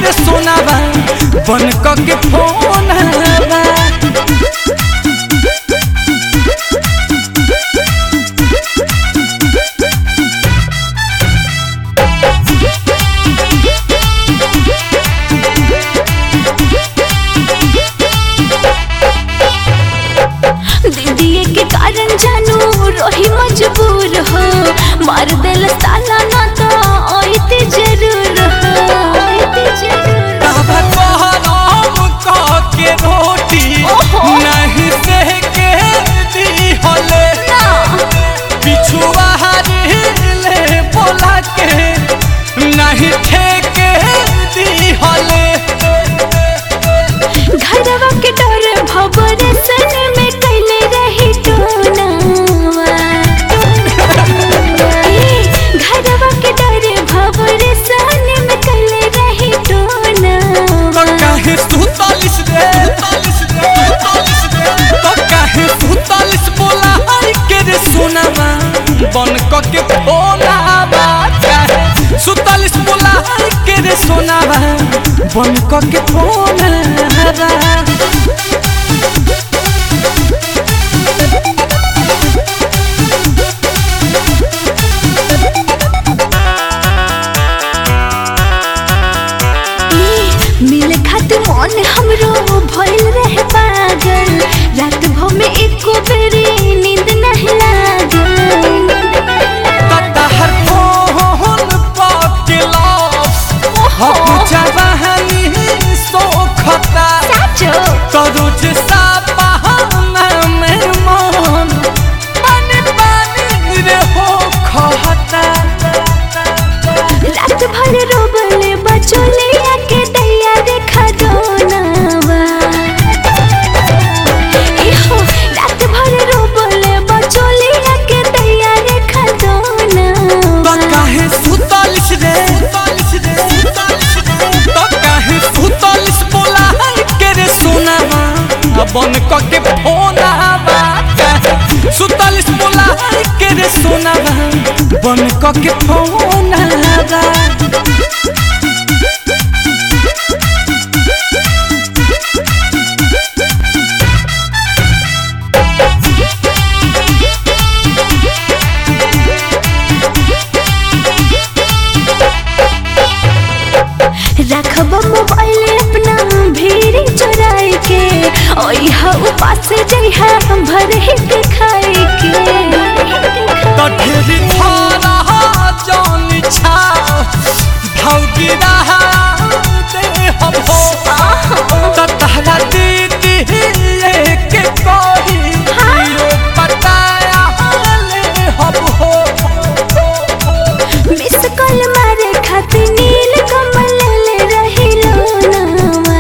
रे सोनावा बन क के फोनावा दीदी के कारण जानू रही मजबूर हो मार दिल ताला ना तो आईती जरूर हो आईती जरूर बाबा कहराम क के रोटी ओहो। नहीं से के दी हले ना पिछुआ ले बोला के नहीं ठेके दी हले घरवा के डर भवर सन में कैले रही टोनावा ए, घरवा के डर भवर सन में कैले रही तो टोनावा काहे सुतालिस रे तो काहे सुतालिस बोला हर के रे सोनावा बन क के फोनावा काहे सुतालिस बोला हर के रे सोनावा बन क के फोनावा ए, मिले खातिर मन हमरो भइल रहे पागल रात भर में एको बेरी नींद नहीं लागल तहर फोन पाके लॉस हम जवानी सोखता साचो करोज सा बहाना में मन पानी पानी रे हो खहता रात भर रोबले बचोले आके दैया देखा दोनावा एहो रात भर रोबले बचोले आके दैया देखा तो दोनावा काहे सुतालिस रे तो काहे सुतालिस बोला है के रे सोनावा बन क के फोनावा काहे सुतालिस बोला है के रे सोनावा बन क के फोनावा रखब मोबाइल अपना भीड़ चुराए के ओइहा उपास जइहा भर हित खाए के तो ढेरी थारा जान छा भौगी रहा दे हम हो तो तहरा दीदी के कही ये बताया ले हम हो मिस कॉल मारे खातिर नील कमल ले रही लोनावा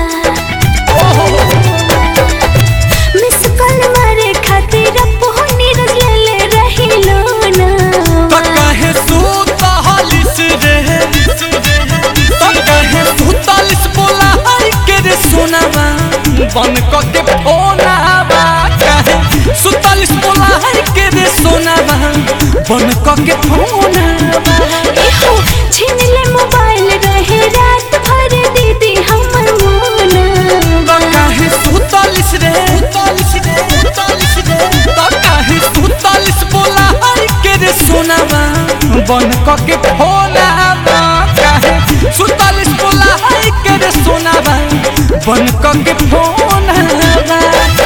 मिस कॉल मारे खातिर अपो नीरज ले ले रही तो लोनावा कहे सुतालिस रे तो कहे सुतालिस बोला है के रे सोनावा बन क के फोनावा कहे सुतालिस बोला है के रे सोनावा बन क के फोनावा एहो छीन ले मोबाइल रहे रात भर दीदी हमर मोनावा तो कहे सुतालिस रे तो कहे सुतालिस बोला है के रे सोनावा बन क के फोनावा कहे सुतालिस बोला है के रे सोनावा बन क के फोनावा